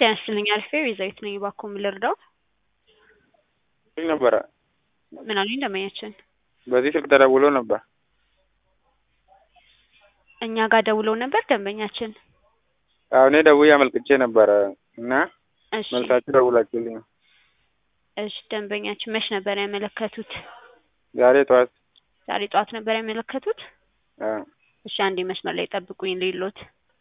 ጤና ይስጥልኝ አሪፍ ቤዛዊት ነኝ። እባክዎ ምን ልርዳው? ስልክ ነበረ ምን አሉኝ ደንበኛችን? በዚህ ስልክ ተደውሎ ነበር። እኛ ጋር ደውለው ነበር ደንበኛችን? አዎ እኔ ደውዬ አመልክቼ ነበረ እና እሺ መልሳችሁ ደውላችሁልኝ ነው። እሺ ደንበኛችን መች ነበር ያመለከቱት? ዛሬ ጠዋት ዛሬ ጠዋት ነበር ያመለከቱት? አዎ እሺ አንዴ መስመር ላይ ጠብቁኝ ልይሎት።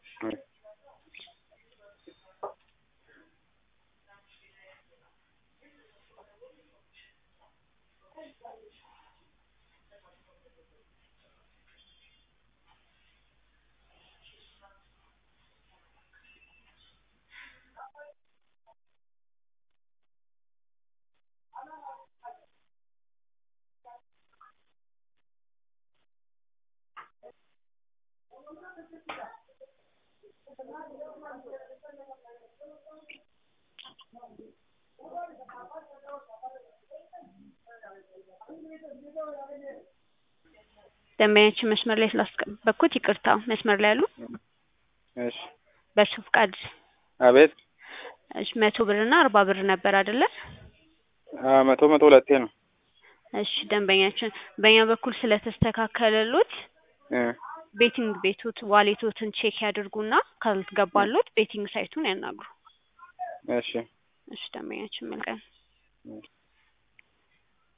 ደንበኛችን መስመር ላይ ስላስጠበቅኩት ይቅርታ። መስመር ላይ ያሉ እሺ በእርሱ ፍቃድ አቤት እሺ መቶ ብር እና አርባ ብር ነበር አይደለ? አዎ መቶ መቶ ሁለቴ ነው። እሺ ደንበኛችን በእኛ በኩል ስለተስተካከለሎት እ ቤቲንግ ቤቶት ዋሌቶትን ቼክ ያድርጉና ካልገባሎት ቤቲንግ ሳይቱን ያናግሩ። እሺ እሺ ደንበኛችን መልካም